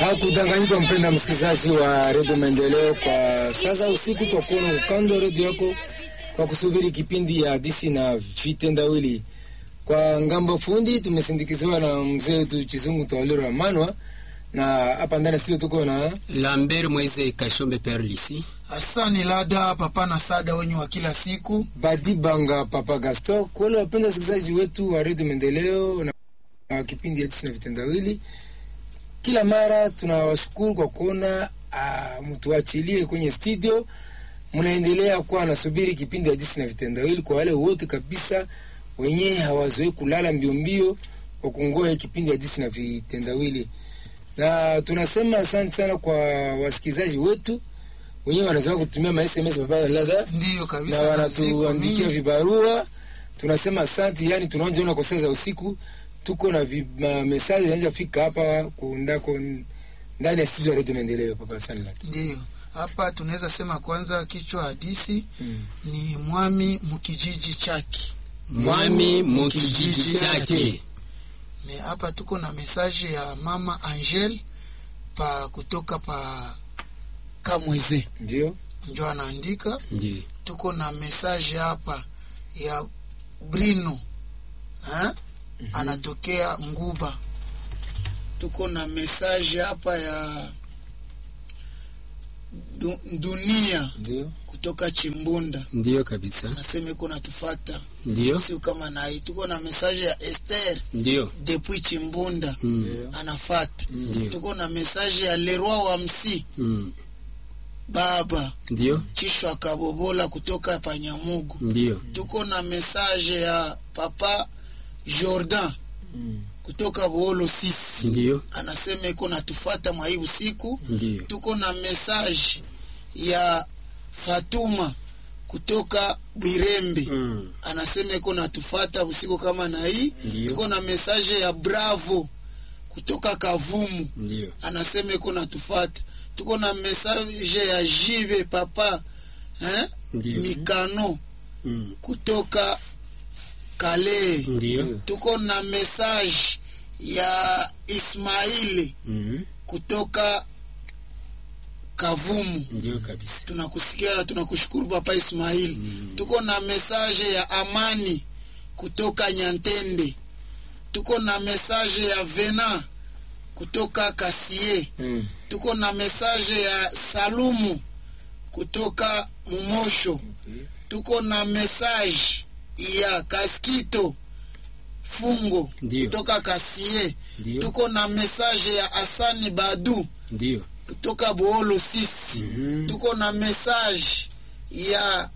Hakudanganyika mpenda msikilizaji wa redio Maendeleo, kwa sasa usiku kwa kuona ukando wa redio yako kwa kusubiri kipindi ya hadisi na vitendawili. Kwa ngambo fundi tumesindikizwa na mzee wetu Chizungu Tawaliro Manwa, na hapa ndani sio tuko na Lambert Moise Kashombe Perlisi. Asani Lada papa na sada wenye wa kila siku. Badi Banga Papa Gaston. Kwa wale wapenda wasikilizaji wetu wa redio Maendeleo na na kipindi ya hadisi na vitendawili, kila mara tunawashukuru kwa kuona uh, mtuachilie kwenye studio mnaendelea kuwa nasubiri kipindi hadisi na vitendawili. Kwa wale wote kabisa wenyewe hawazoei kulala mbio mbio kwa kungoja kipindi hadisi na vitendawili, na tunasema asante sana kwa wasikilizaji wetu wenyewe wanazoea kutumia ma SMS baba ladha Ndiyo na kabisa, na ziko wanatuandikia mingi. vibarua. Tunasema asante, yani tunaonjaona kwa saa za usiku tuko na vi- ma- mesaji zinaweza fika hapa kundako ndani ya studio ya redio Maendeleo. Papa Sanla Ndiyo hapa tunaweza sema kwanza, kichwa hadisi Mm. ni mwami mukijiji chake. Mwami mukijiji chake. Me hapa tuko na mesaje ya mama Angel pa kutoka pa Kamweze, ndio njo anaandika. Ndiyo. Tuko na mesaje hapa ya Brino ha? anatokea Nguba. Tuko na mesaje hapa ya du, dunia ndio kutoka Chimbunda, Ndiyo kabisa. anasema iko natufata Ndiyo. siku kama nai. Tuko na mesaje ya Esther Ndiyo. depuis Chimbunda Mm. anafata. Ndiyo. Tuko na mesaje ya Leroy wa Msi Mm. baba Ndiyo. Chishwa Kabobola kutoka Panyamugu. Ndiyo. Tuko na mesaje ya papa Jordan Mm. kutoka Boolo sisi Ndiyo. anasema iko natufata mwa hii usiku. Ndiyo. Tuko na mesaje ya Fatuma kutoka Bwirembe Mm. anasema iko natufata usiku kama na hii. Ndiyo. Tuko na mesaje ya Bravo kutoka Kavumu Ndiyo. anasema iko natufata. Tuko na mesaje ya Jive papa eh? Ndiyo. Mikano Mm. kutoka Kale. Ndiyo. Tuko na mesaje ya Ismaili Mm. kutoka Kavumu. Ndiyo kabisa. Tunakusikia na tunakushukuru papa Ismaili. Tuko na mesaje ya Amani kutoka Nyantende. Tuko na mesaje ya Vena kutoka Kasie. Mm. Tuko na mesaje ya Salumu kutoka Mumosho. Tuko na mesaje ya Kaskito Fungo Ndiyo. kutoka Kasie. Ndiyo. Tuko na mesaje ya Asani Badu Ndiyo. kutoka Boolo sisi. Mhm. Tuko na mesaje ya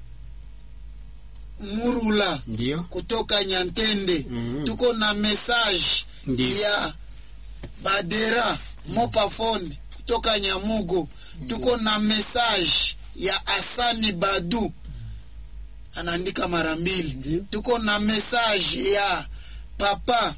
Murula Ndiyo. kutoka Nyantende. Mhm. Tuko na mesaje Ndiyo. ya Badera Mopafone kutoka Nyamugo. Tuko na mesaje ya Asani Badu anaandika mara mbili. Ndiyo. Tuko na mesaje ya Papa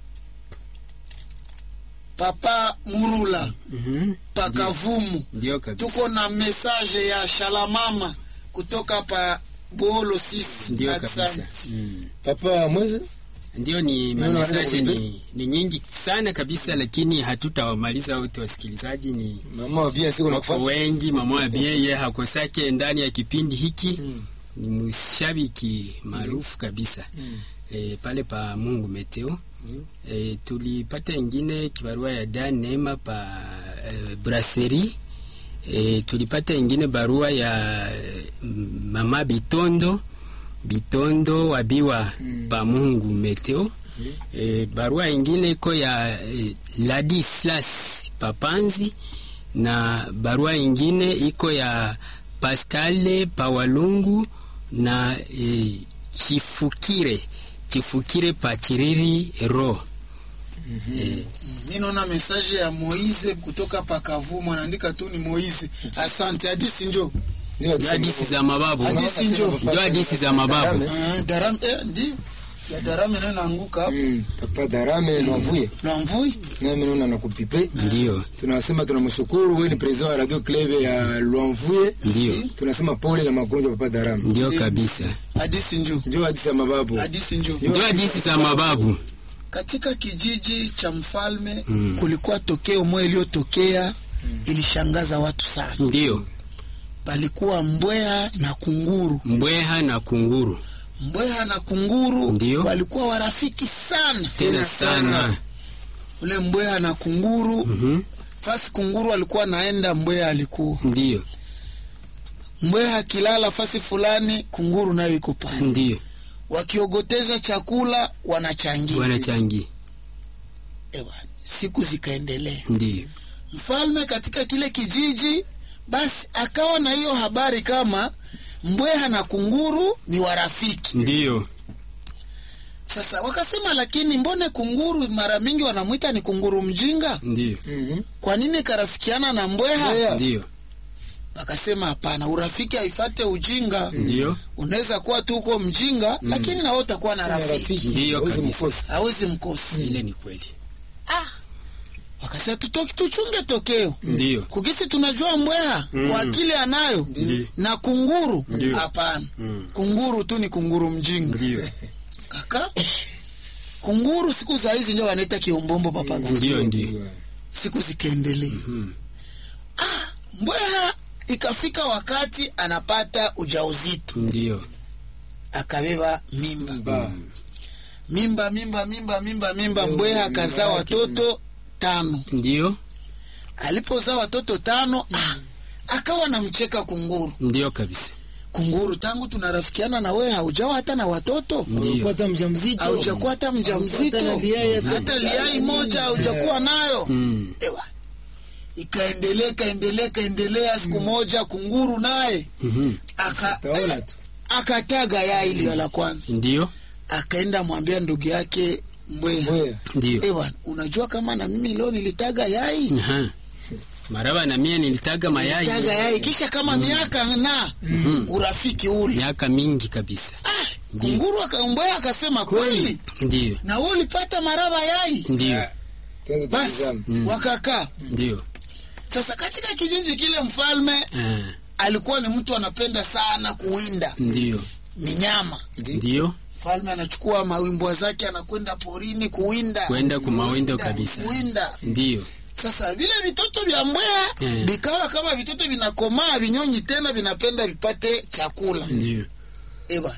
Papa Murula Mhm. Pakavumu. Ndiyo kabisa. Tuko na mesaje ya Shalamama kutoka pa Boolo sisi. Ndiyo kabisa. Asante. Mm. Papa Mwezi Ndiyo, ni Naona mamesaje wanaenda ni, ni nyingi sana kabisa, lakini hatutawamaliza wote wasikilizaji. Ni mama wa bien siku wako nakufuata wengi. Mama wa bieye hakosake ndani ya kipindi hiki Mm. ni mshabiki maarufu kabisa Mm. e, pale pa Mungu Meteo Mm. e, tulipata ingine kibarua ya Dan Neema pa e, Brasserie e, tulipata ingine barua ya mm, mama Bitondo Bitondo wabiwa Mm. pa Mungu Meteo Mm. e, barua ingine iko ya e, Ladislas Papanzi na barua ingine iko ya Pascal Pawalungu na e, Chifukire Chifukire Pachiriri Ro e, Mi naona mesaje ya Moize kutoka Pakavumu anaandika tu ni Moize. Asante. Hadisi njo ndio ndio hadisi za mababu Hadisi njo. ndio hadisi za mababu Ah, Darame eh, ndio ya Darame nayo naanguka hapo. Mm. Papa Darame Lwamvuye Lwamvui nami naona nakupipe ndio tunasema tunamshukuru wewe ni president wa radio club ya Lwamvuye ndio tunasema pole na magonjwa Papa Darame ndio kabisa hadisi njo ndio hadisi ya mababu hadisi njo ndio hadisi za mababu katika kijiji cha mfalme Mm. kulikuwa tokeo moja iliyotokea ilishangaza watu sana. Ndiyo. Palikuwa mbweha na kunguru. Mbweha na kunguru. Mbweha na kunguru Ndiyo. walikuwa warafiki sana. Tena sana. Ule mbweha na kunguru Mhm. fasi kunguru alikuwa naenda, mbweha alikuwa Ndiyo. mbweha akilala fasi fulani, kunguru nayo iko pale, Ndiyo. wakiogoteza chakula wanachangia. Wanachangia. Ewa, siku zikaendelea. Ndiyo. Mfalme katika kile kijiji basi akawa na hiyo habari kama mbweha na kunguru ni warafiki. Ndiyo. Sasa wakasema, lakini mbone kunguru mara mingi wanamwita ni kunguru mjinga, Ndiyo. Mhm. kwa nini karafikiana na mbweha? Mbweha. Ndiyo. Wakasema hapana, urafiki haifate ujinga. Ndiyo. Unaweza kuwa tu uko mjinga, lakini na wewe utakuwa na Kuna rafiki, rafiki, Ndiyo hawezi kabisa. mkosa. hawezi mkosi. Ile ni kweli. Wakasema tuto- tuchunge tokeo Ndiyo. kukisi, tunajua mbweha Mm. kwa akili anayo Ndiyo. na kunguru Ndiyo. hapana. Mm. Kunguru tu ni kunguru mjinga Ndiyo. kaka. Kunguru siku za hizi ndio wanaita kiombombo papa Gaston. Ndiyo, ndiyo. Siku zikaendelea, Mhm. mbweha ikafika wakati anapata ujauzito, Ndiyo. akabeba mimba Ba. mimba mimba mimba mimba mimba. Ndio, Mbweha mimba akazaa yake. watoto tano. Ndiyo. Alipozaa watoto tano, ah, akawa namcheka kunguru. Ndiyo kabisa. Kunguru, tangu tunarafikiana na wewe haujawa hata na watoto, Ndiyo. Ulikuwa hata mjamzito. haujakuwa hata mjamzito, Hata na liai hata- hata liai moja haujakuwa nayo. Mm. Ewa, ikaendelea ikaendelea ikaendelea. Siku moja kunguru naye Mhm. aka- Utaona tu. akataga yai ile la kwanza, Ndiyo. akaenda mwambia ndugu yake mbweha, Mbweha. Ndiyo. ewa, unajua kama na mimi leo nilitaga yai Aha. Maraba na mie nilitaga mayai taga yai kisha kama miaka na urafiki ule. miaka mingi kabisa. Ah, kunguru akambweha akasema kweli, Ndiyo. na wewe ulipata maraba yai. Ndiyo. Twende Basi tutazame. Mm. wakakaa Ndiyo. sasa. Katika kijiji kile, mfalme Ah. alikuwa ni mtu anapenda sana kuwinda Ndiyo. minyama. Ndiyo. Mfalme anachukua mawimbwa zake anakwenda porini kuwinda, Kwenda kumawindo Kuwinda, kabisa. kuwinda. Ndiyo. Sasa vile vitoto vya mbweha Eh. vikawa kama vitoto vinakomaa, vinyonyi tena vinapenda vipate chakula. Ndiyo. Eba.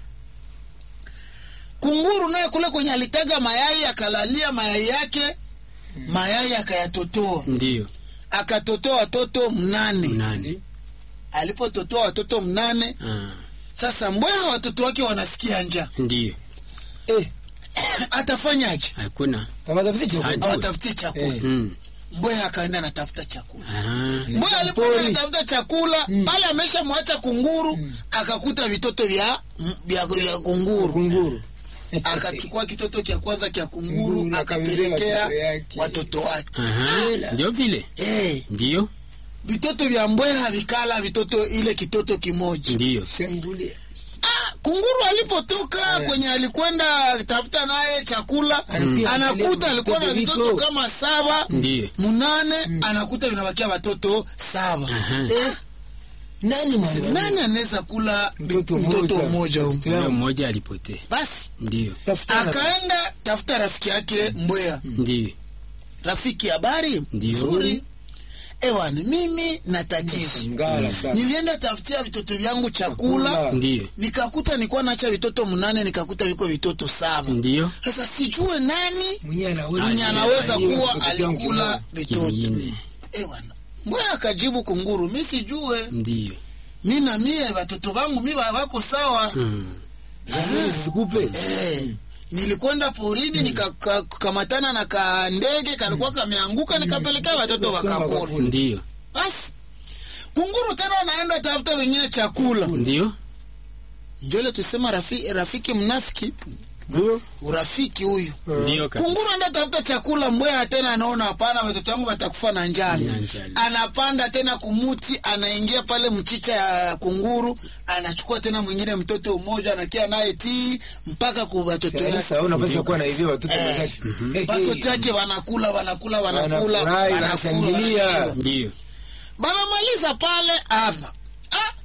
Kunguru naye kule kwenye alitaga mayai akalalia mayai yake, mayai akayatotoa, Ndiyo. akatotoa watoto mnane. Nani? Alipototoa watoto mnane, Ah. sasa mbweha watoto wake wanasikia njaa, Ndiyo. Eh, atafanyaje? Hakuna. tamatafuti chakula. Hadi- Awatafutie chakula. Eh. Mm. Mbweha akaenda anatafuta chakula. Aha. Mbweha alipoenda Pori. anatafuta chakula pale, ameshamwacha kunguru, akakuta vitoto vya vya, vya kunguru Kunguru. akachukua kitoto cha kwanza cha kunguru Kunguru akapelekea akabebea watoto yake. watoto wake. Aha. Ndio vile. Eh, Ndiyo. vitoto vya mbweha vikala vitoto ile kitoto kimoja. Ndiyo. Shambulia. Ah, kunguru alipotoka kwenye alikwenda tafuta naye chakula, Anatia anakuta vile alikuwa na vitoto vitoto viko. kama saba Ndiyo. munane, anakuta vinabakia watoto saba. Aha. Eh, nani mwalimu? Nani anaweza kula Mtoto mtoto mmoja. mmoja huyu? Mtoto Huyo yangu. mmoja alipotea. Basi Ndiyo. Tafutana. akaenda tafuta rafiki yake mbweha. Ndiyo. Rafiki, habari Ndiyo. nzuri. Ewan, mimi na tatizo, Ngala sana. nilienda tafutia vitoto vyangu chakula Chakula. Ndiyo. nikakuta nilikuwa naacha vitoto mnane, nikakuta viko vitoto saba. Ndiyo. Sasa sijue nani Mwenye anaweza. mwenye anaweza Aliye kuwa mtoto wangu alikula kimoja. vitoto. Kingine. Eh bwana, mbona akajibu kunguru, mi sijue, Ndiyo. mi na mie watoto wangu mi wa- wako sawa. Mm. Zamani zisikupe. Eh, nilikwenda porini nikakamatana na ka ndege kalikuwa kameanguka, nikapelekea watoto wakakula. Ndiyo. Basi kunguru tena anaenda tafuta wengine chakula, Ndiyo. njole tusema rafiki, rafiki mnafiki, Ndio. urafiki huyu Ndiyo kabisa. Kunguru anda tafuta chakula, mbweha tena anaona hapana, watoto wangu watakufa na njala. Na njala. Anapanda tena kumuti, anaingia pale mchicha ya kunguru, anachukua tena mwingine mtoto mmoja, anakia naye tii mpaka ku watoto yake, Sasa una nafasi ya kuwa na hivyo watoto Eh. wenzake. Eh, watoto yake wanakula wanakula wanakula Wanafurahi, wanakula, wanashangilia. wanashiba. Ndiyo. banamaliza pale hapa. Ah,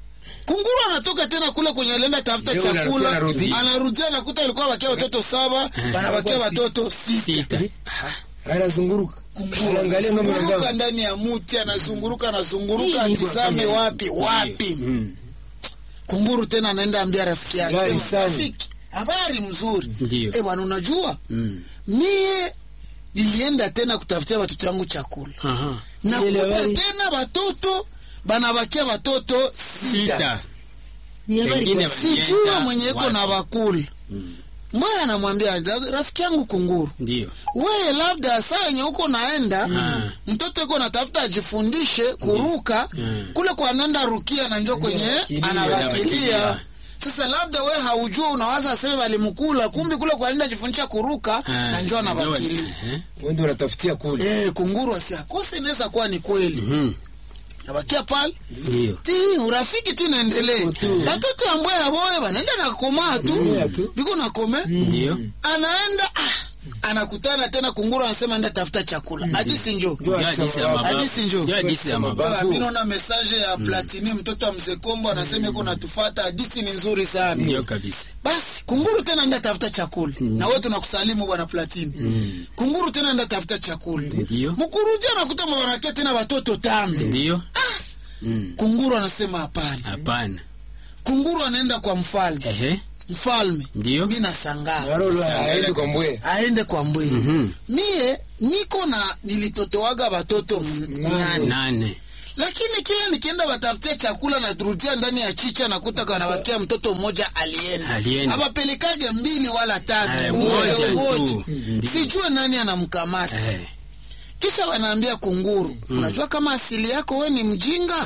kunguru anatoka tena kule kwenye alienda tafuta Ndio, anakuwa chakula anarudi. anarudia anakuta alikuwa bakia watoto saba banabakia watoto sita sita anazunguruka Kunguru anaangalia ng'ombe na anazunguruka ndama. ndani ya muti anazunguruka anazunguruka Hii ni atizame kwa- wapi wapi Mm. kunguru tena anaenda ambia rafiki yake Habari "Eh, sana." rafiki habari mzuri Ndio. eh bwana unajua Mm. mie nilienda tena kutafutia watoto wangu chakula Aha. nakuta habari. tena watoto banabakia watoto sita sita Ni habari Wengine kwa- walienda sijua mwenye iko wapi? na bakuli mbaya anamwambia rafiki yangu kunguru ndio we labda saa yenye uko naenda Ah. mtoto iko natafuta ajifundishe kuruka Mm. kule kwa nanda rukia na njo kwenye anawakilia. anawakilia Anawakilia. sasa labda we haujua unawaza aseme walimkula kumbi kule kwa nenda ajifundisha kuruka Ah, na njo anawakilia eh. wende wanatafutia kule Eh, kunguru asiakose inaweza kuwa ni kweli Mhm. nabakia pale ndio ti urafiki tu inaendelee tu. batoto ambaye aboye banaenda na komaa tu Komaa tu. biko na kome ndio anaenda ah, anakutana tena kunguru anasema enda tafuta chakula hadisi njo Ndio Ndio hadithi ya mababu. Hadithi njoo. Ndio hadithi ya mababu. Baba, mi naona mesaje ya platini mtoto wa mzee kombo anasema iko natufata hadisi ni nzuri sana ndio kabisa basi kunguru tena enda tafuta chakula na wewe tunakusalimu bwana platini kunguru tena enda tafuta chakula Ndio. mkuruji anakuta mwanake tena watoto tano ndio Mm. kunguru anasema hapana hapana kunguru anaenda kwa mfalme ehe mfalme Ndio. mi nasangaa Marolo aende kwa mbwe aende kwa mbwini Mhm. mie niko na nilitotowaga watoto m- nane nane lakini kila nikienda watafutia chakula naturudia ndani ya chicha nakuta kanawakia mtoto mmoja alienda Alienda. awapelekage mbili wala tatu Eh, mmoja moja mmoja tu. Ndio. sijue nani anamkamata Eh. kisha wanaambia kunguru unajua kama asili yako we ni mjinga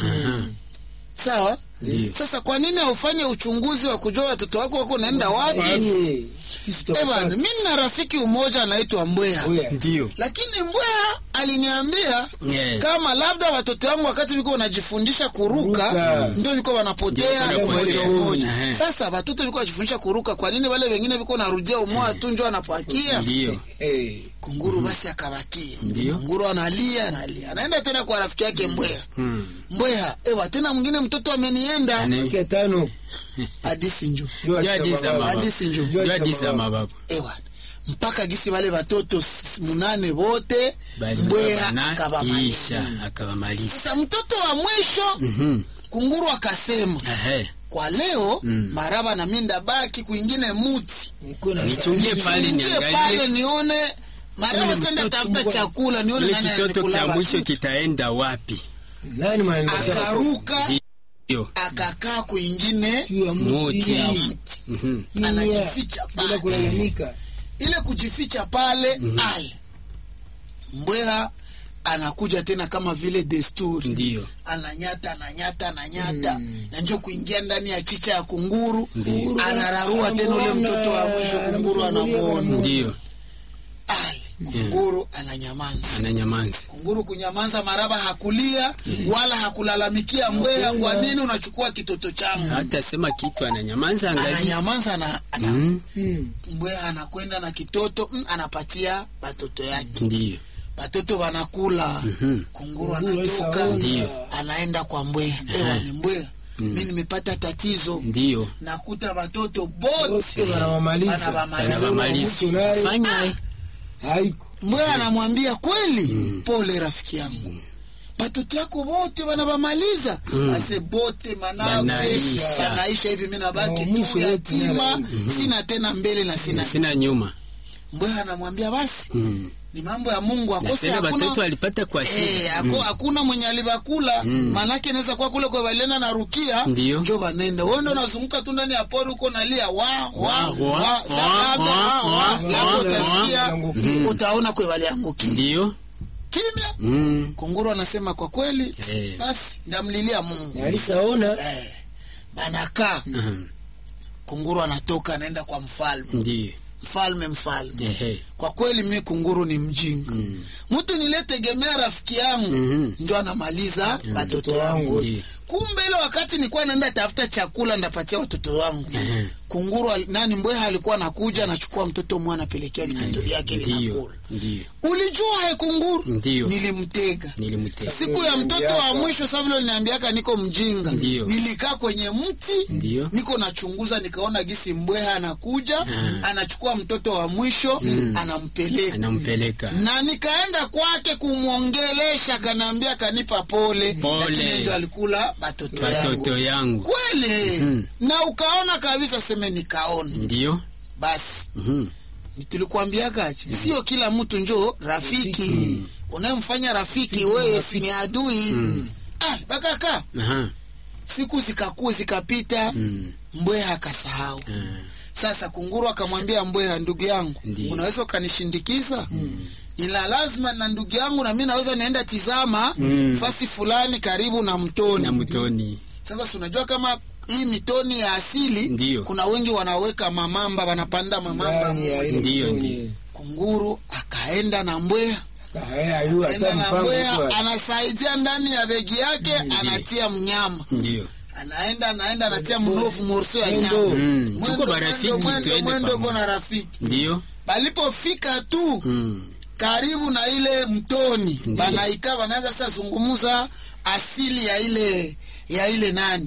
sawa Ndio. sasa kwa nini haufanye uchunguzi wa kujua watoto wako wako naenda wapi Eh, kisu Eh bwana, tutapata. mi na rafiki umoja anaitwa mbweha Oya. ndio lakini mbweha aliniambia Yeah. kama labda watoto wangu wakati viko wanajifundisha kuruka Kuruka. ndio viko wanapotea Ndio mmoja wanapotea. mmoja Ehe. sasa watoto viko wanajifundisha kuruka kwa nini wale wengine viko narudia umoja tu njo anapakia ndio Eh, kunguru basi akabakia Ndio. kunguru analia analia anaenda tena kwa rafiki yake mbweha Mm. mbweha ewa tena mwingine mtoto amenienda Ane- kia tano hadisi njo Ndio Ndio hadithi za mababu. mababu. Hadithi njoo. Ndio hadithi za mababu ewa mpaka gisi wale watoto s- munane wote Bali mbweha baba na akabamaliza isha akabamaliza sasa mtoto wa mwisho Mhm. kunguru akasema ehe kwa leo Mm. maraba na minda baki kwingine muti Nikuwe na- nichungie pale Niingie pale niangalie nione maraba Ule senda mtoto tafuta mbwa- chakula nione ile nani kitoto anikula cha mwisho watoto. kitaenda wapi Nani manaenda sasa? akaruka ndio akakaa kwingine Juu ya Muti. muti. ya mti Mhm. Kimya. anajificha Bila pale kulalamika ile kujificha pale ale mbweha anakuja tena kama vile desturi ndio ananyata ananyata ananyata na njo kuingia ndani ya chicha ya kunguru Ndio. anararua tena ule mtoto wa mwisho kunguru anamwona ndio ale kunguru ananyamaza ananyamanza kunguru kunyamaza maraba hakulia wala hakulalamikia mbweha kwa nini unachukua kitoto changu hata sema kitu ananyamanza angalia ananyamaza na ana, Mm. Mm. mbweha anakwenda na kitoto mm, anapatia batoto yake ndio batoto wanakula Mhm. kunguru Kunguru anatoka saona. Ndio. anaenda kwa mbweha ewa ni mbweha mi nimepata tatizo ndio nakuta watoto bote Wote wanawamaliza. Wanawamaliza. anawamaliza Mtu naye- fanya eh. Haiko. mbweha anamwambia kweli pole rafiki yangu batoto yako wote wanawamaliza ase bote manake Banaisha. banaisha hivi mi nabaki Na mwisho tu wote yatima nana- sina tena mbele na sina sina nyuma mbweha anamwambia basi Mm. ni mambo ya mungu na akose tena hakuna watoto walipata kwa Eh, shida hako- hakuna mwenye alibakula manake inaweza kuwa kule kwa balena na rukia Ndio. njo banenda wewe ndo unazunguka tu ndani ya pori huko nalia wa wa Wa, wa wa, Sa- wa, labda, wa, wa, wa, labda wa, utasikia wa. utaona kwe waliangukia ndio kimya Mm. kunguru anasema kwa kweli Eh. basi ndamlilia mungu alisaona eh, banakaa Mhm. kunguru anatoka anaenda kwa mfalme ndio mfalme mfalme ehe kwa kweli mi kunguru ni mjinga mtu niletegemea rafiki yangu Mhm. njo anamaliza watoto Watoto wangu wangu. Ndiyo. kumbe ile wakati nilikuwa naenda tafuta chakula ndapatia watoto wangu Mhm. kunguru al- nani mbweha alikuwa anakuja anachukua mtoto mmoja anapelekea vitoto vyake Ndiyo, vinakula ndiyo, ulijua he kunguru Ndiyo. nilimtega nilimtega. siku ya mtoto wa mwisho sa vile uliniambiaka niko mjinga Ndiyo. nilikaa kwenye mti Ndiyo. niko nachunguza nikaona gisi mbweha anakuja Ah. anachukua mtoto wa mwisho anampeleka Anampeleka. na nikaenda kwake kumwongelesha kanaambia kanipa pole, Pole. lakini ndio alikula batoto yangu Watoto yangu. kweli Mhm. na ukaona kabisa seme nikaona Ndiyo. basi Mhm. tulikuambiagaje sio kila mtu njo rafiki unayemfanya rafiki wewe si ni adui ah, bakaka Aha. siku zikakuu zikapita Mm. mbweha akasahau Ah. sasa kunguru akamwambia mbweha ndugu yangu Ndiyo. unaweza ukanishindikiza ila lazima na ndugu yangu na mi naweza nienda tizama Mm. fasi fulani karibu na mtoni Na mtoni. sasa si unajua kama hii mitoni ya asili Ndiyo. kuna wengi wanaweka mamamba wanapanda mamamba Ndani ya ile Ndiyo, mtoni. ndiyo. kunguru akaenda na mbweha Haya, yu akaenda hata na mpango mbweha kwa- anasaidia ndani ya begi yake anatia mnyama Ndiyo. anaenda anaenda anatia mnofu morso ya Mwendo. nyama Mm. Mwendo, Tuko barafiki mwendo, mwendo, tuende mwendo pamoja. kona rafiki Ndiyo. balipofika tu Mm. karibu na ile mtoni Ndiyo. banaika banaanza sasa zungumuza asili ya ile ya ile nani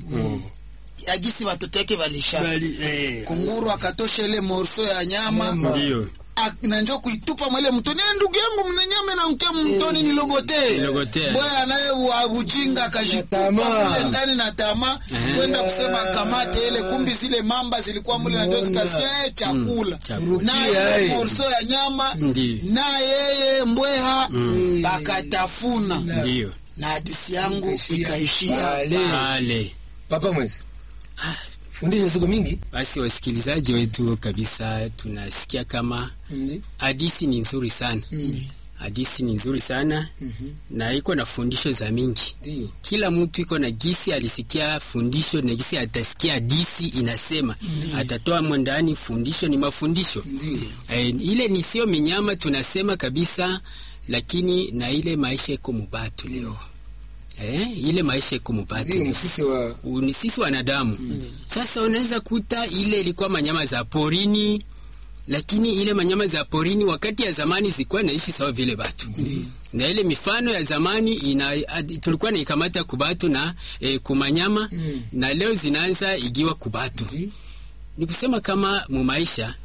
ya gisi watoto yake walisha Bali, eh. kunguru akatosha ile morso ya nyama Nyama. Ndiyo. ak- na njo kuitupa mwele mtoni "Eh, ndugu yangu mna nyama na mke mtoni nilogotee Nilogotee. boya naye wa ujinga Na akajitupa tamaa. mule ndani na tamaa Eh. kwenda kusema kamate ile kumbi zile mamba zilikuwa mule na njo Mbona. zikasikia eh, chakula Chakula. na Rukia, ile eh. morso ya nyama Ndiyo. na yeye mbweha Mm. bakatafuna Ndiyo. na hadisi yangu Ikaishia ikaishia pale. Pale. Papa mwezi fundisha siku mingi Basi wasikilizaji wetu kabisa, tunasikia kama Ndi. hadisi ni nzuri sana, hadisi ni nzuri sana Mhm. na iko na fundisho za mingi. Ndiyo. Kila mtu iko na gisi alisikia fundisho na gisi atasikia hadisi inasema, atatoa mwandani fundisho ni mafundisho Ndiyo. e, ile ni sio minyama tunasema kabisa, lakini na ile maisha iko mubatu leo e, ile maisha iko mubatu Ndiyo leo msisi wa U- ni sisi wanadamu sasa unaweza kuta ile ilikuwa manyama za porini lakini ile manyama za porini wakati ya zamani zilikuwa naishi sawa vile batu na ile mifano ya zamani ina, ad, tulikuwa naikamata kubatu na e, kumanyama Mm. na leo zinaanza igiwa kubatu Ndi. ni kusema kama mumaisha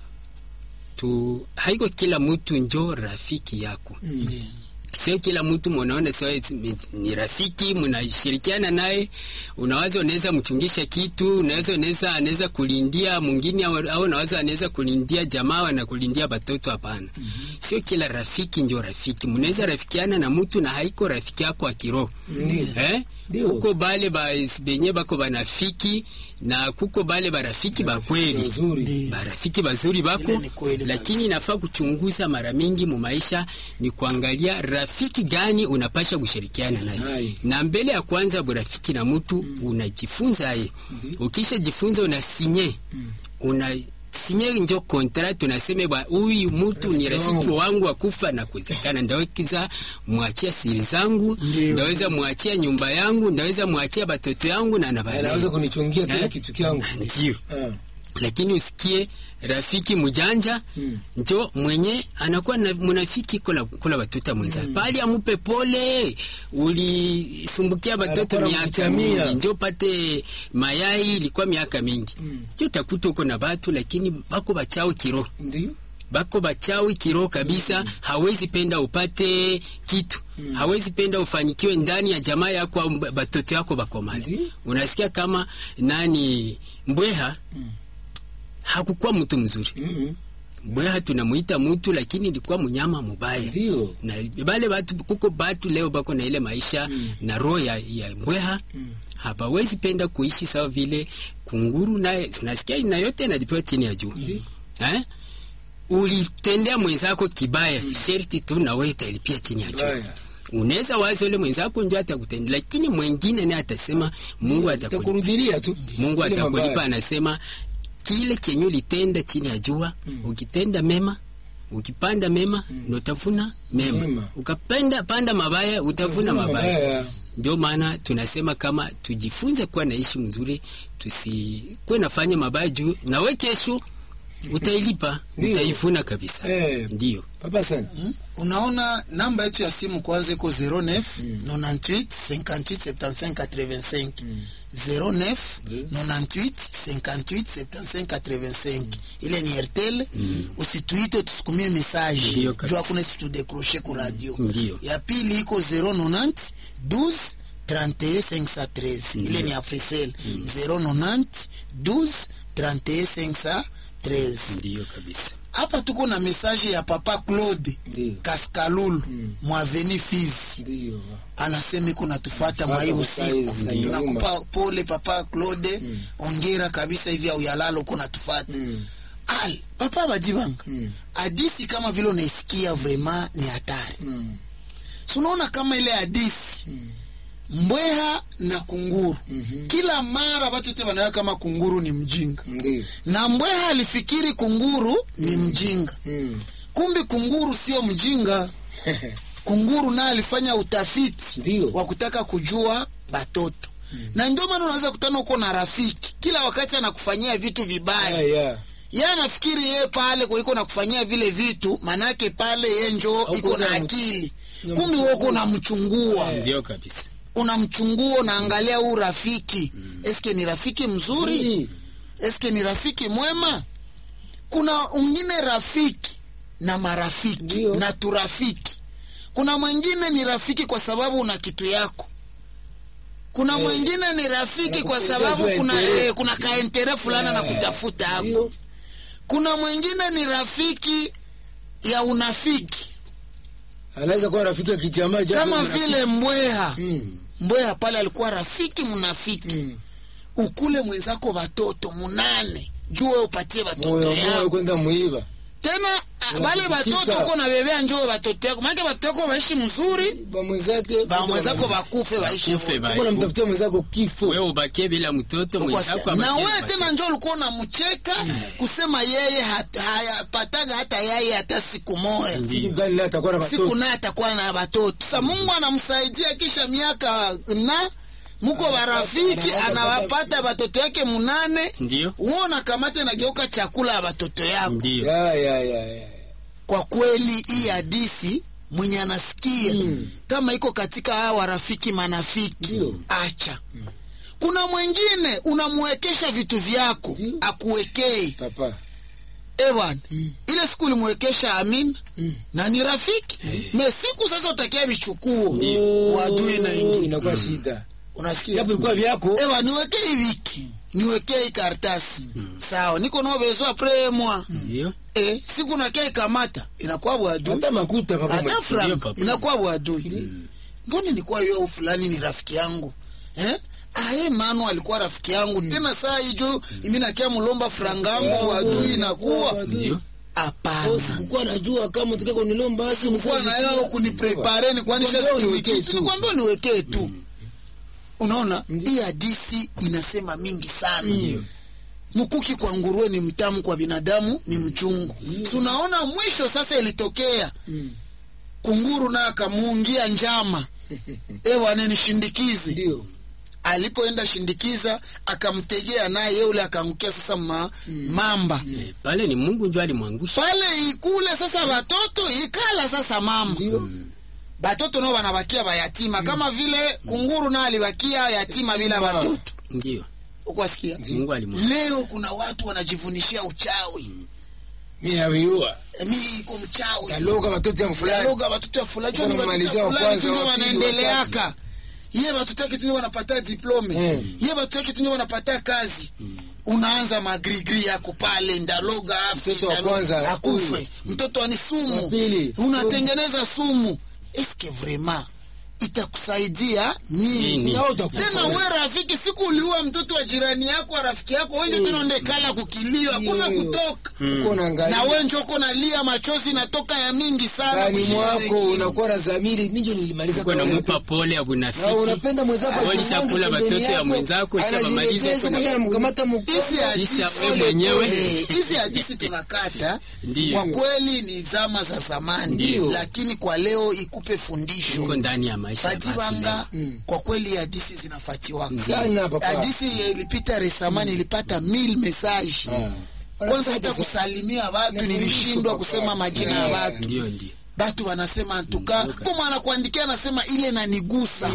tu haiko kila mtu njo rafiki yako Mm. sio kila mtu munaona sio ni rafiki mnashirikiana naye unawaza unaweza mchungisha kitu unaweza unaweza anaweza kulindia mwingine au au unaweza anaweza kulindia jamaa na kulindia batoto hapana sio kila rafiki ndio rafiki mnaweza rafikiana na mtu na haiko rafiki yako wa kiroho Ndiyo. eh Ndio. kuko bale ba benye bako banafiki na kuko bale barafiki ba kweli Nzuri. barafiki bazuri bako Ile ni kweli lakini inafaa kuchunguza mara mingi mu maisha ni kuangalia rafiki gani unapasha kushirikiana naye Hai. na mbele ya kwanza burafiki na mtu unajifunza ye Ndi. ukisha jifunza unasinye una sinye njo kontra tunaseme bwa huyu mtu ni rafiki wangu wa kufa na kuwezekana ndaweza mwachia siri zangu Ndio. ndaweza mwachia nyumba yangu ndaweza mwachia batoto yangu na Anaweza nabalea kunichungia kila Eh? kitu kyangu. ndio Ah. lakini usikie rafiki mjanja Mm. njo mwenye anakuwa na munafiki kula, kula batoto mwenza mm. pali amupe pole ulisumbukia batoto Anakuwa miaka anakuchamia. mingi njo pate mayai ilikuwa miaka mingi Mm. njo utakuta uko na batu lakini bako bachao kiroho Ndiyo. bako bachawi kiroho kabisa hawezi penda upate kitu hawezi penda ufanikiwe ndani ya jamaa yako au mb- batoto yako bakomali Ndiyo. unasikia kama nani mbweha hakukuwa mtu mzuri Mhm. mbweha tunamuita mtu lakini ilikuwa mnyama mubaya Ndiyo. na bale batu kuko batu leo bako na ile maisha na roho ya, ya mbweha hapawezi penda kuishi sawa vile kunguru naye unasikia na yote inalipiwa chini ya juu Ndiyo. eh? ulitendea mwenzako kibaya sherti tu na wewe utalipia chini ya juu Baya. unaweza wazo ule mwenzako ndio atakutendea lakini mwingine naye atasema Mungu atakulipa Takurudilia tu. Mungu Ile atakulipa mabaya. anasema kile kenye ulitenda chini ya jua ukitenda mema ukipanda mema mm. utavuna mema. Mema. ukapenda panda mabaya utavuna mabaya Mabaya. ndio maana tunasema kama tujifunze kuwa naishi mzuri tusikuwe nafanya mabaya juu nawe kesho utailipa Ndio. utaivuna kabisa Eh. ndio Papa sana. Hmm? unaona namba yetu ya simu kwanza iko 09 98 58 75 85 09 98 58 75 85 ile ni Airtel usituite tusukumie message Ndio kabisa. juu hakuna situ décrocher ku radio Ndio. ya pili iko 090 12 31 513 ile ni Africell 090 12 31 513 ndio kabisa hapa tuko na message ya papa Claude Ndio. Kaskalulu mwaveni Fizi Ndio. anasema iko natufuata Fuata mwa hii kwa usiku. size, Ndio. Tunakupa pole papa Claude, ongera kabisa hivi au yalalo uko natufuata. Mm. Al papa Badibanga, Mm. hadisi kama vile unaisikia vraiment ni hatari. Mm. Si unaona kama ile hadisi mbweha na kunguru Mhm. kila mara watu wote wanaona kama kunguru ni mjinga Ndio. na mbweha alifikiri kunguru ni mjinga Mm. kumbi kunguru sio mjinga kunguru naye alifanya utafiti Ndio. wa kutaka kujua batoto na ndio maana unaweza kutana uko na rafiki kila wakati anakufanyia vitu vibaya Yeah, yeah. ye anafikiri ye pale kwa iko nakufanyia vile vitu manake pale ye njo Hauko iko na na- akili na kumbi mchungua. wewe unamchungua ndio kabisa unamchungua unaangalia huu rafiki eske ni rafiki mzuri Ndio. eske ni rafiki mwema kuna ungine rafiki na marafiki Ndio. na turafiki kuna mwingine ni rafiki kwa sababu una kitu yako kuna Eh. mwingine ni rafiki kwa Anakupendeza sababu kuna entere. eh, kuna kaentere fulani Eh. na kutafuta hapo Ndio. kuna mwingine ni rafiki ya unafiki Anaweza kuwa rafiki ya kijamaa japo kama marafiki. vile mbweha Mm. mbweha pale alikuwa rafiki mnafiki Mm. ukule mwenzako watoto munane juu wewe upatie watoto Moyo moyo yako kwenda muiba. tena ah, bale Unakutika. watoto uko na bebea njoo watoto yako maana watoto yako waishi mzuri Ba mwenzake. ba mwenzako bakufe waishi Bakufe, wote. ba- Tuko namtafutia mwenzako kifo. wewe ubakie bila mtoto Uko mwenzako asikia. na abakie wewe na tena njoo ulikuwa unamcheka kusema yeye hat- hayapataga hata yeye hata siku moja Ndio. Siku gani naye atakuwa na siku watoto? naye atakuwa na watoto sa mungu anamsaidia kisha miaka na muko barafiki anapata- anawapata watoto yake munane ndio uo nakamata nageuka chakula ya watoto yako ndio Ya ya ya ya. kwa kweli hii hadisi mwenye anasikia Mm. kama iko katika hawa rafiki manafiki Ndio. acha kuna mwingine unamwekesha vitu vyako Ndio. akuwekei Papa. ewan Mm. ile siku ulimwekesha amin Mm. na ni rafiki me siku sasa utakia vichukuo Oh, wadui na ingi inakuwa shida. unasikia Japo ilikuwa vyako. ewa niwekei wiki niwekei kartasi sawa niko naobezwa premwa ndio e, siku nakia kamata inakuwa bwadui Hata makuta papa. hata mwe- frank papa. inakuwa bwadui mbona nikuwa yo fulani ni rafiki yangu eh? aye manu alikuwa rafiki yangu tena saa hijo imi nakia mulomba frangangu wadui inakuwa ndio hapana Sikuwa najua kama utaka kunilomba basi kuwa na yao kuniprepare ni kwanisha Nikwambia uniwekee situmiki tu. nikwambia uniwekee tu unaona hii hadisi inasema mingi sana mkuki kwa nguruwe ni mtamu kwa binadamu ni mchungu si unaona mwisho sasa ilitokea Mm. kunguru naye akamuungia njama ewane nishindikize Ndio. alipoenda shindikiza akamtegea naye yeule akaangukia sasa ma, mamba Eh, pale ni Mungu ndio alimwangusha pale ikule sasa batoto ikala sasa mama Ndio. batoto nao banabakia bayatima kama vile kunguru naye alibakia yatima bila batoto ndio ukwasikia Mungu alimwangusha leo kuna watu wanajivunishia uchawi Mimi nawiua. mi iko mchawi Kaloga watoto ya fulani. Dialoga watoto ya fulani jua ni watoto Wanamalizia ya wa fulani kwanza, tu ndio wa pili, wanaendeleaka ye watoto yake tu ndio wanapata diplome Mm. ye watoto yake tu ndio wanapata kazi unaanza magrigri yako pale ndaloga afi Mtoto wa ndaloga- kwanza, akufe huyu. mtoto ani sumu Wa pili, unatengeneza sumu eske vraiment itakusaidia nini Nini? Na utakufa. tena we rafiki siku uliua mtoto wa jirani yako wa rafiki yako wenjo tena ndekala kukilio hakuna Ndio. kutoka Uko unaangalia. na wenjo uko nalia machozi natoka ya mingi sana ndani kushinda mwako wengine. unakuwa na zamiri minjo nilimaliza uko kawaida. namupa pole ya Na bunafiki unapenda mwenzako Wewe ashimange ulishakula pembeni watoto ya yako, mwenzako, ushamaliza, anajilegeza, uko na- mwenye anamkamata mkono. hizi hadisi Kisha wewe mwenyewe. Eh, hizi hadisi tunakata Ndiyo. kwa kweli ni zama za zamani Ndiyo. lakini kwa leo ikupe fundisho uko ndani ya maisha ya watu Fadivanga leo. kwa kweli hadisi zinafatiwaka Sana, papa. hadisi ilipita resamani ilipata mil message Ah. kwanza hata kusalimia watu Na nilishindwa papa. kusema majina ya Eh. watu ndio ndio batu wanasema antuka kama anakuandikia anasema ile nanigusa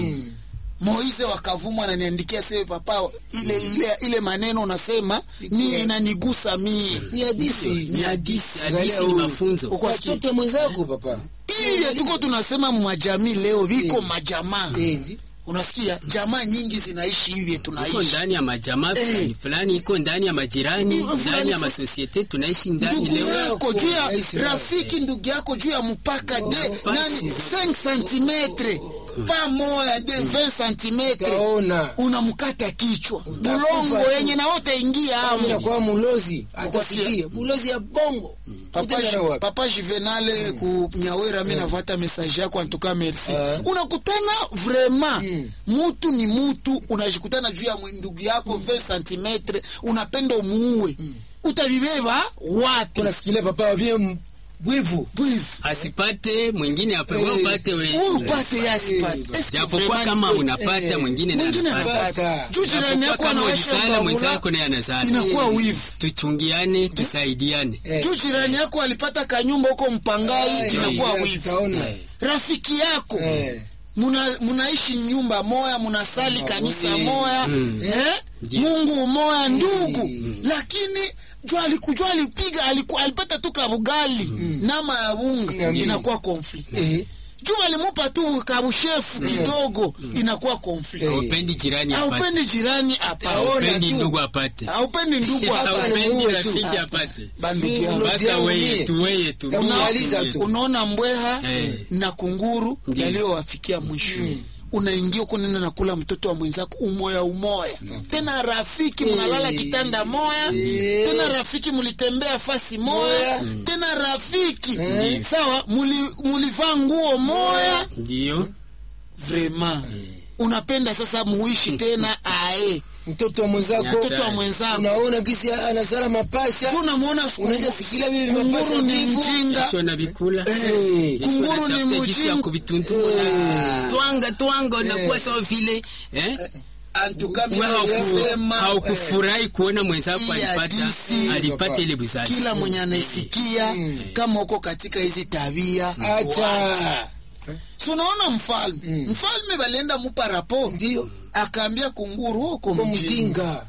Moize wakavumwa ananiandikia sema papa ile ile ile maneno unasema ni inanigusa mie Ni hadisi. ni hadisi hadisi ni mafunzo uko asikia Watoto mwenzako papa. hivi vya tuko tunasema mwajamii leo viko majamaa Eh, ndi- unasikia jamaa nyingi zinaishi hivi iko tunaishi ndani ya majamaa Eh. fulani fulani, iko ndani ya majirani, Fulani ndani ya fu- masosiete tunaishi ndani ndugu leo. yako juu ya Naishi rafiki ndugu yako juu ya mpaka de nani fasi. 5 cm pa moya de 20 cm Utaona. unamkata kichwa Utakufa bulongo tu. yenye na wote ingia Mimi amo nakuwa mulozi atasikia mulozi ya bongo papa, Utaenda wapi? papa juvenale ku nyawera mi navata message yako antuka merci Ah. unakutana vraiment Mm. mutu ni mutu unajikutana juu ya ndugu yako 20 cm unapenda umuue utabibeba wapi unasikilia papa wabie bwivu Bwivu. asipate mwingine ape, wewe Eh. upate we Wewe upate yasipate. Eh, Eske japokuwa vraiment kama ni- unapata eh, mwingine na mwingine anapata. anapata juu jirani Japokuwa yako kama anawasha ulisala mbabula, mwenzako naye anazala. inakuwa Eh. wivu tuchungiane tusaidiane Eh. juu jirani yako alipata kanyumba huko mpangai Eh, inakuwa eh, wivu tutaona. Eh. rafiki yako Eh. muna munaishi nyumba moya munasali kanisa Mm. moya Mm. eh? Ndiyo. mungu moya ndugu Mm. lakini jua alikujua alipiga aliku, alipata tu kabugali nama ya bunga Ndiyo. inakuwa konflikt Eh. juu alimupa tu kabushefu kidogo inakuwa konflikt Eh. aupendi jirani apate aupendi jirani apa Taona aupendi tu. ndugu apate aupendi ndugu apa aupendi Muue tu. rafiki apate bandugu Mimi yangu Ulozi basta yangu weye mie. tu weye tu Kama mie umaliza tu, tu. mie. unaona mbweha Eh. na kunguru Ndiyo. yaliyowafikia mwisho unaingia huko nenda nakula mtoto wa mwenzako umoya umoya tena rafiki mnalala Eh. kitanda moya Eh. tena rafiki mulitembea fasi moya Moya. tena rafiki Eh. sawa muli- mulivaa nguo moya ndio vraiment unapenda sasa muishi tena ae mtoto wa mwenzako Mtoto wa mwenzako. unaona kisi anasala mapasha tu unamwona Unaweza sikilia vile kunguru mapasha ni vivu. mjinga Kesho na vikula Eh. Kesho Kunguru ni natafuta jinsi ya mjinga. kuvituntuma twanga twanga unakuwa sawa vile eh antuka mimi Wewe hauku- nasema haukufurahi kuona mwenzako Hii alipata hadisi- alipata ile buzazi kila mwenye anaisikia Mm. kama uko katika hizi tabia Acha. wacha. Si unaona mfalme Mm. mfalme balienda mupa rapo ndio akaambia kunguru uko kwa mjinga mjinga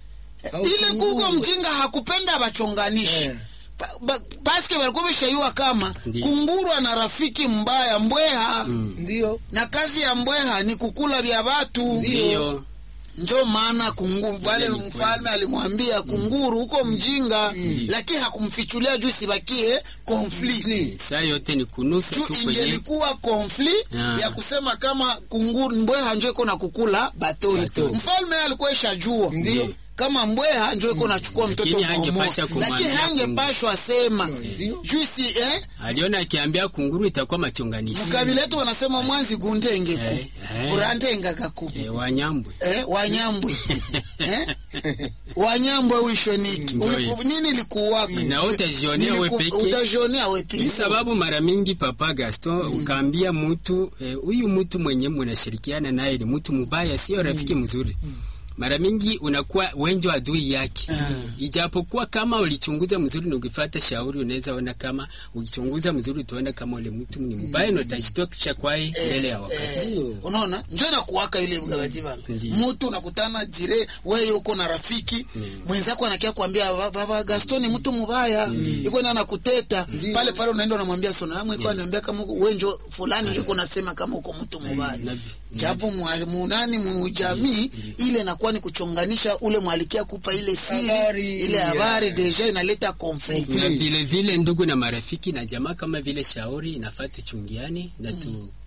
Au ile kunguru. kuko mjinga hakupenda bachonganishi Eh. Pa- ba- paske walikuwa beshaiwa kama Ndiyo. kunguru ana rafiki mbaya mbweha ndio na kazi ya mbweha ni kukula vya watu ndio njo maana kunguru wale ni mfalme alimwambia kunguru huko mjinga lakini hakumfichulia juu sibakie konflikt saa yote ni kunusa juu tu kwenye ingelikuwa konflikt Ah. ya kusema kama kunguru mbweha njo iko na kukula batori Batori. mfalme alikuwa ishajua Ndio. kama mbweha njo iko nachukua mtoto Lakini pamoja hangepasha lakini kumwambia hangepashwa sema Ndio. juu si eh? aliona akiambia kunguru itakuwa machonganishi mkabila yetu wanasema mwanzi gundengeku Eh, eh. urandengagaku eh, wanyambwe eh, wanyambwe eh? wanyambwe wishoniki Ndio Uli- hiyo. nini likuwako na utajionea we Niliku- peke utajionea we peke ni sababu mara mingi papa Gaston ukaambia mtu eh, huyu mtu mwenye mnashirikiana naye ni mtu mubaya, sio rafiki mzuri. Mara mingi unakuwa wenjo adui yake. Ijapokuwa kama ulichunguza mzuri na ukifuata shauri, unaweza ona kama ukichunguza mzuri utaona kama ule mtu ni mubaya na utajitoa kisha kwaye mbele ya wakati. Ndio. unaona njo nakuwaka ile mgabati bana Ndiyo. mtu unakutana jire wewe uko na rafiki mwenzako anakia kuambia "Ba- baba Gaston ni mtu mubaya iko na nakuteta pale pale unaenda unamwambia sona amwe iko ananiambia kama uko- wewe njo fulani njo unasema kama uko mtu mubaya Nabi- japo mwa- munani mujamii ile inakuwa ni kuchonganisha ule mwalikia kupa ile siri Habari, ile yeah. habari deja inaleta conflict na vile vile ndugu na marafiki na jamaa kama vile shauri inafaa tuchungiane na tu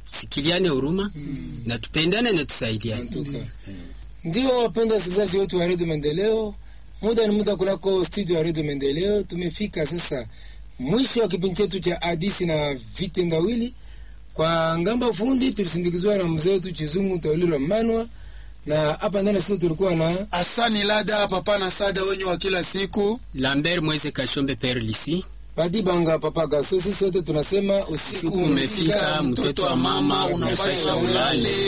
tusikiliane huruma na tupendane na tusaidiane. Antuka. Ndio wapenda wasikilizaji wetu wa redio Maendeleo, muda ni muda kunako studio ya redio Maendeleo. Tumefika sasa mwisho wa kipindi chetu cha hadisi na vitendawili. Kwa ngamba fundi tulisindikizwa na mzee wetu Chizungu Tauliro Manwa, na hapa ndani ya studio tulikuwa na Asani Lada, papa na sada wenye wa kila siku. Lambert Mweze Kashombe Père Lisi, Padi Banga Papa Gaso. Sisi sote tunasema usiku siku umefika, mtoto wa mama unapasha ulale.